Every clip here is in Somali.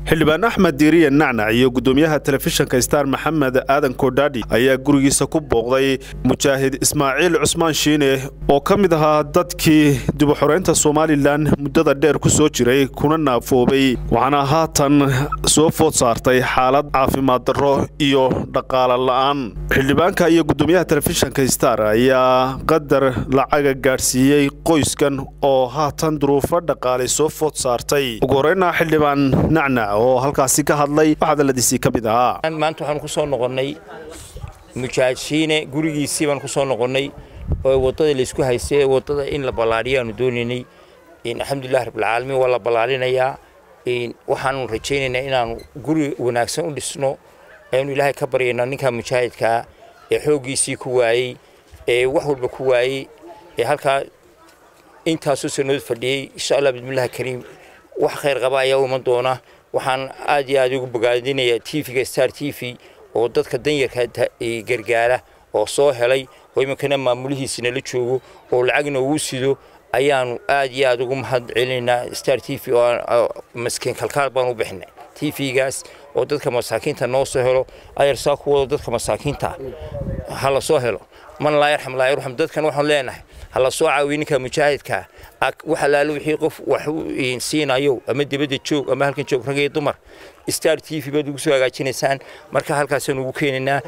xildhibaan axmed diiriye nacnac iyo gudoomiyaha telefishinka star maxamed aadan kodhadhi ayaa gurigiisa ku booqday mujaahid ismaaciil cusmaan shiine oo ka mid ahaa dadkii dibuxoreynta somalilan muddada dheer ku soo jiray kuna naafoobay waxaana haatan soo food saartay xaalad caafimaad darro iyo dhaqaale la'aan xildhibaanka iyo gudoomiyaha telefishinka star ayaa qadar lacaga gaadhsiiyey qoyskan oo haatan duruufo dhaqaale soo food saartay ugu horeyna xildhibaan nacnac oo halkaasi ka hadlay waxadaladiisii ka mid ahaa maanta waxaan ku soo noqonnay mujaahid shiine gurigiisii baan ku soo noqonnay oo waddada laysku haystay waddada in la ballaadhiyo aanu doonaynay alxamdulilah rabbilcaalamiin waa la ballaadhinayaa waxaanu rajaynaynaa inaanu guri wanaagsan u dhisno aynu ilaahay ka baryayno ninka mujaahidkaa ee xooggiisii ku waayey ee wax walba ku waayey ee halkaa intaasoo sanood fadhiyey insha allah bismillahi kariim wax khayr qaba ayaa u iman doona waxaan aad iyo aad ugu bogaadinayaa tvga star t v oo dadka danyarka gargaara oo soo helay oo iminkana maamulihiisina la joogo oo lacagna uu sido ayaanu aad iyo aad ugu mahad celinaynaa star t v oo maskiin kalkaal baan u bixinay t v-gaas oo dadka masaakiinta noo soo helo ayarsaa ku wado dadka masaakiinta ha la soo helo man laa yarxam laa yarxam dadkan waxaan leenahay ha la soo caawiyo ninka mujaahidka wax alaalo wixii qof wax siinayo ama dibadda joog ama halkan joog rag iyo dumar star t v baad ugu soo hagaajinaysaan marka halkaasaan ugu keenaynaa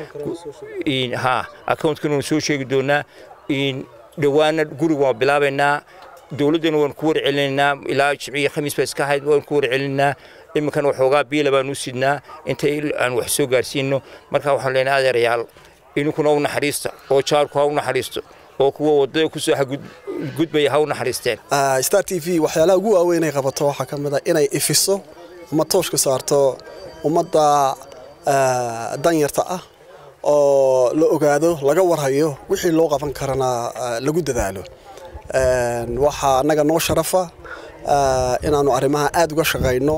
ha accountkana waan soo sheegi doonaa dhowaana guriga waan bilaabaynaa dowladdana waan ku warcelinaynaa ilaa jimciya khamiis baa iska ahayd waan ku warcelinaynaa iminkana waxoogaa biila baan u sidnaa inta aan wax soo gaarsiino marka waxaan leenahay adeerayaal idinkuna u naxariista oo jaarku ha u naxariisto oo kuwa wadada kusoo gudbaya ha u naxariisteen star t v waxyaalaha ugu waaweyn ay qabato waxaa ka mid a inay ifiso uma tooshka saarto ummadda danyarta ah oo la ogaado laga warhayo wixii loo qaban karana lagu dadaalo waxaa annaga noo sharafa inaannu arrimaha aada uga shaqayno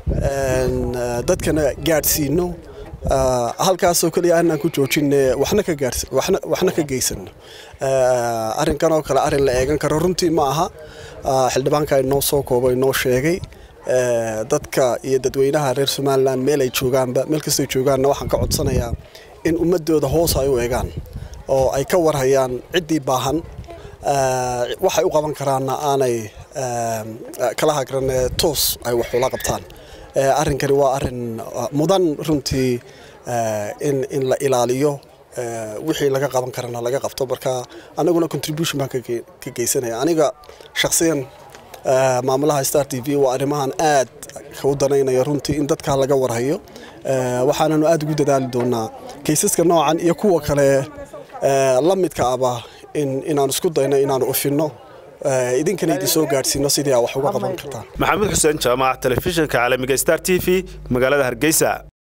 dadkana gaadhsiino halkaasoo keliya aanaan ku joojinne waxna ka geysano arrinkan oo kale arrin la eegan karo runtii ma aha xildhibaanka inoo soo koobay noo sheegay dadka iyo dadweynaha reer somalilan meel ay joogaanba meel kastay joogaanna waxaan ka codsanayaa in ummadooda hoos ay u eegaan oo ay ka warhayaan ciddii baahan waxay u qaban karaanna aanay kala hagran toos ay wax ula qabtaan arrinkani waa arrin mudan runtii in la ilaaliyo wixii laga qaban karana laga qabto marka anaguna contribution baan ka geysanaya aniga shakhsiyan maamulaha star t v waa arrimahan aad u danaynaya runtii in dadkaa laga warhayo waxaananu aad ugu dadaali doonaa kaysaska noocan iyo kuwa kale la midka aba inaan isku dayno inaanu ufinno idinkana idin soo gaadhsiino sidii aa wax uga qaban kartaan maxamed xuseen jaamac telefishinka caalamiga star t v magaalada hargeysa